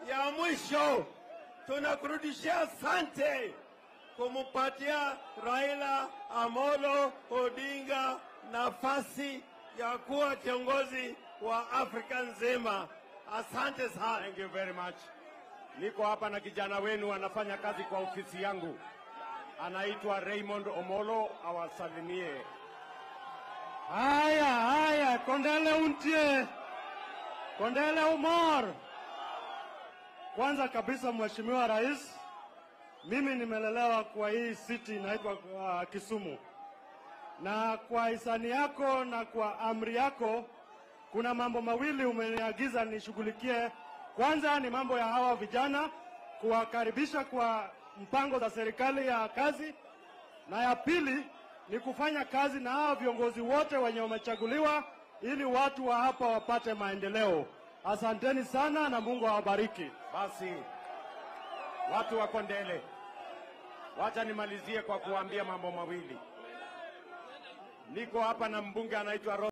ya mwisho tunakurudishia asante kumupatia Raila Amolo Odinga nafasi ya kuwa kiongozi wa Afrika nzima. Asante sana. Thank you very much. Niko hapa na kijana wenu anafanya kazi kwa ofisi yangu, anaitwa Raymond Omolo, awasalimie. Haya, haya, Kondele untie, Kondele umor. Kwanza kabisa, Mheshimiwa Rais, mimi nimelelewa kwa hii city inaitwa uh, Kisumu, na kwa hisani yako na kwa amri yako kuna mambo mawili umeniagiza nishughulikie. Kwanza ni mambo ya hawa vijana, kuwakaribisha kwa mpango za serikali ya kazi, na ya pili ni kufanya kazi na hawa viongozi wote wenye wamechaguliwa ili watu wa hapa wapate maendeleo. Asanteni sana na Mungu awabariki. Basi watu wa Kondele, wacha nimalizie kwa kuambia mambo mawili. Niko hapa na mbunge anaitwa Ro